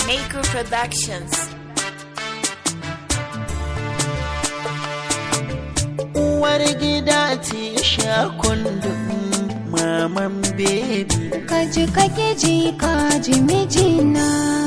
Maker Productions. uwar gida ce sha kundin maman bebi kaji kake ji kaji mijina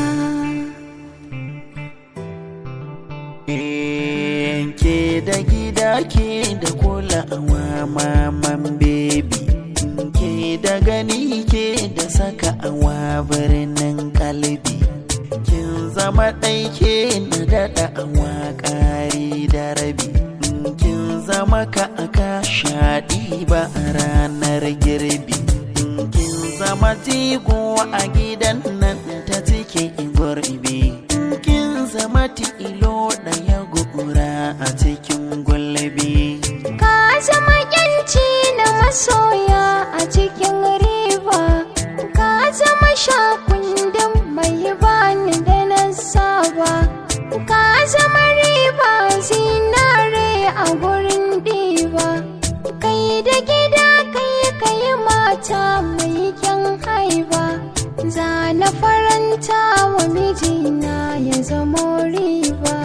ke da gida ke da kulawa maman bebi ke da gani ke da saka awa birnin kalbi kin zama ɗai ke na daɗa awa ƙari da rabi kin zama ka aka shaɗi ba a ranar girbi kin zama jigo a gidan nan ta cike gurbi kin zama tilo ɗaya gura a cikin gulbi ka zama yanci na masoya a cikin riba ka zama shakundin mai bani da na saba ka zama riba zinare a gurin diba kai da gida kai kai mata mai kyan haiba za na faranta wa mijina ya zamo riba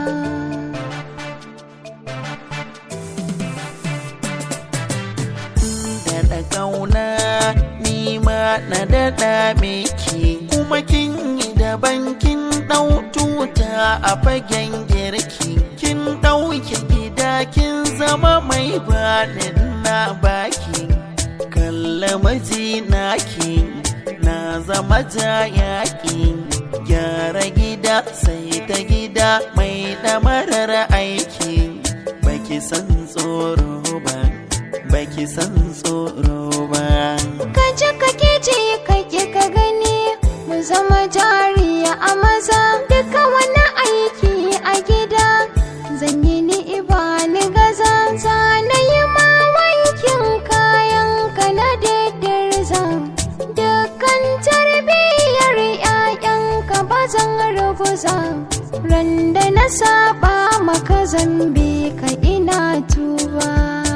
daɗa ƙauna ni ma na daɗa miki kuma kin yi daban kin ɗau tuta a fagen girki kin ɗauke gida kin zama mai baɗin na baki kalla majinaki na zama jayaki gyara gida sai ta gida mai ɗamarar aiki baki san tsoro ba baki san tsoro ba kaje kake ji kake ka gani mu zama jariya a maza duka wani aiki a gida zan yi ni iba ni gaza zana yi ma wankin kayan ka na daddarza dukkan tarbiyyar 'ya'yanka ba zan raguza ran da na saba maka zambe ka ina tuba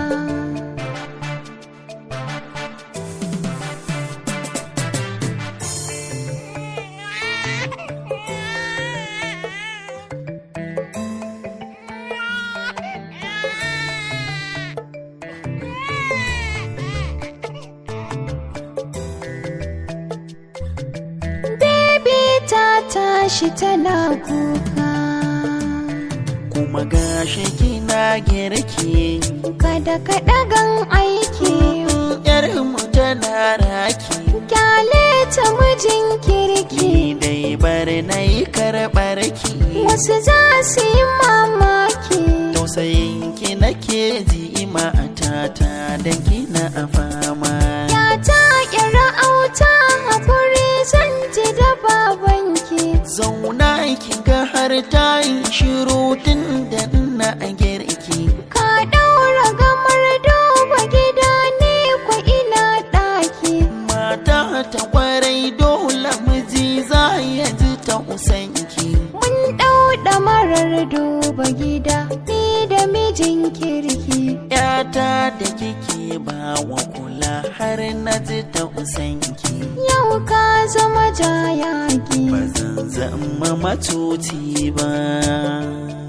Baby ta tashi tana kuka kuma gashi kina girki kada ka ɗagan aiki yar mu tana raki kyale ta mijin kirki ki dai bar na yi karɓar ki wasu za su yi mamaki tausayin ki nake ji matata da kina a fama ya ta kira auta haƙuri zan ji da babanki zauna ki ga har ta yi shiru tun da na girki ka ɗaura gamar duba gida ne ku ina ɗaki mata ta kwarai dole miji za ya ji tausanki mun ɗau marar duba gida ni da mijin kirki yata da kike ba wa kula har na ji tausanki yau ka zama jayaki ba zan zama matuti ba